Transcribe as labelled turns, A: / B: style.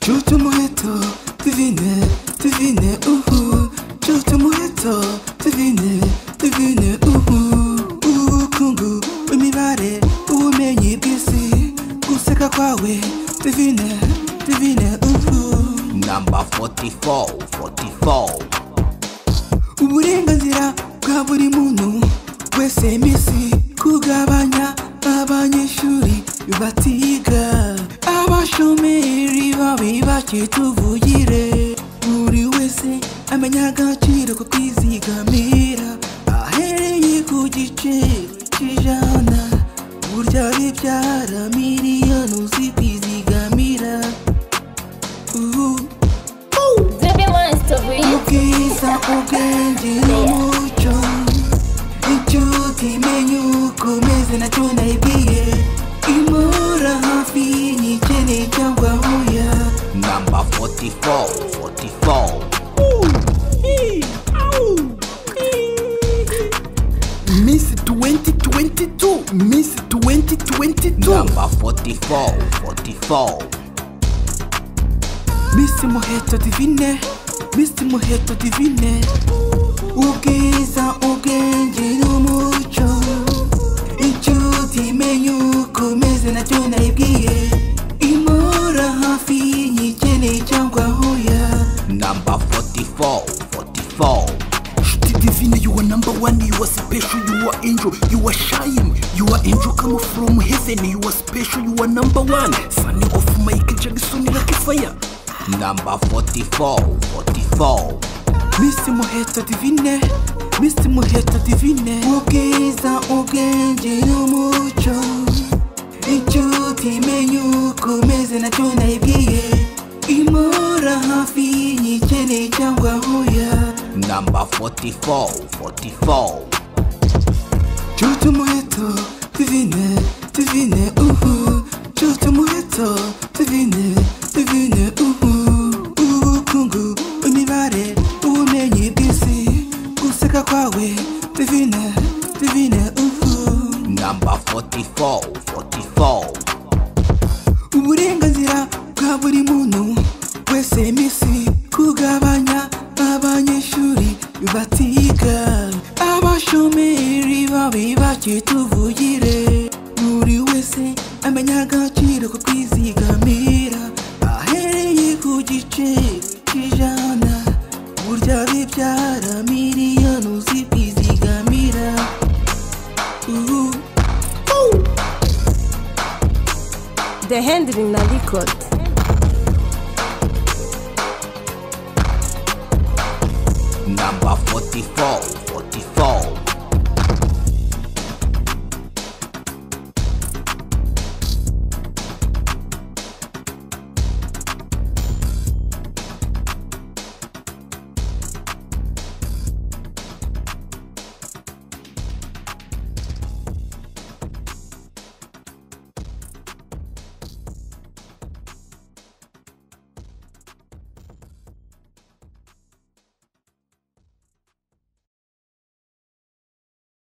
A: Chuta umuheto divine divine uhu Chuta umuheto divine divine uhu Ubukungu bw'imibare ubumenyi bw'isi Guseka kwawe divine divine uhu
B: Number 44, 44.
A: uburenganzira bwa buri muntu wese misi kugabanya abanyeshuri batiga abashomeri babi bake tuvugire buri wese amenya agaciro ko kwizigamira ahereye ku gice cy'ijana burya bibyara miliyoni uzi kwizigamira ubu
C: Baby wants to breathe.
A: ubwiza ubwenge n'umuco inshuti menye uko meze nacyo nayibwiye imura hafi y'igikene cyangwa huya
B: Number 44, 44.
D: Miss 2022, Miss 2022.
B: Number 44, 44.
A: misi muheto divine misi muheto divine ubwiza ubwenge n'umuco inshuti menye uko meze nacyo nayibwiye imura hafi y'igikene cyangwa huya
B: Number 44, 44.
D: Shitty divine, you are number one, you are special, you are angel, you are shine, you are angel come from heaven, you are special, you are number one. Son of Michael Jackson, like a fire.
B: Number 44, 44.
A: Mr. Muheto Divine, Mr. Muheto Divine Ubwiza, ubwenge n'umuco Inshuti menye uko meze nacyo nayibwiye Imura hafi y'igikene cyangwa huya
B: Number 44, 44.
A: Chuta umuheto Divine, Divine, uhu Chuta umuheto Divine, Divine, uhu Ubukungu, imibare, ubumenyi bw'isi Guseka kwawe Divine, Divine, uhu
B: Number 44, 44.
A: uburenganzira bwa buri muntu wese misi kugabanya abanyeshuri batiga abashomeri babi bake tuvugire buri wese amenya agaciro ko kwizigamira ahereye ku gice cy'ijana burya bibyara miliyoni uzi kwizigamira ubu
C: The handling na record.